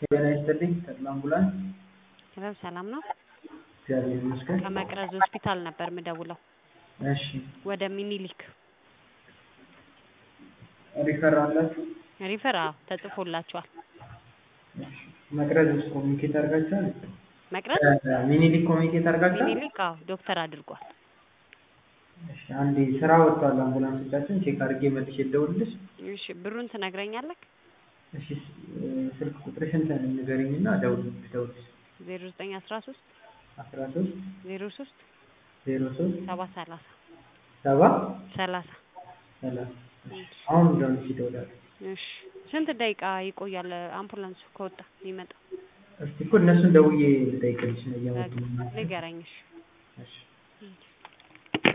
ጤና ይስጥልኝ ተድላ አምቡላንስ ሰላም ሰላም ነው። እግዚአብሔር ይመስገን። ከመቅረዝ ሆስፒታል ነበር ምደውለው እሺ ወደ ሚኒሊክ ሪፈር አላችሁ? ሪፈር አዎ ተጽፎላችኋል። እሺ መቅረዝ ውስጥ ኮሚኒኬት አድርጋችኋል? መቅረዝ ሚኒሊክ ኮሚኒኬት አድርጋችኋል? ሚኒሊክ አዎ ዶክተር አድርጓል። እሺ አንዴ ስራ ወጥቷል አምቡላንሶቻችን ቼክ አድርጌ መልሼ ልደውልልሽ። እሺ ብሩን ትነግረኛለህ? እሺ ስልክ ቁጥርሽን ንገሪኝና ደውል ልደውልልሽ። ዜሮ ዘጠኝ አስራ ሶስት አስራ ሶስት ዜሮ ሶስት ዜሮ ሶስት ሰባ ሰላሳ ሰባ ሰላሳ ሰላሳ አሁን ደውልሽ ይደውላል። እሺ ስንት ደቂቃ ይቆያል አምቡላንሱ ከወጣ ይመጣ? እስቲ እኮ እነሱን ደውዬ ልጠይቅልሽ ነው እያወጡ ነው። ንገረኝ እሺ እሺ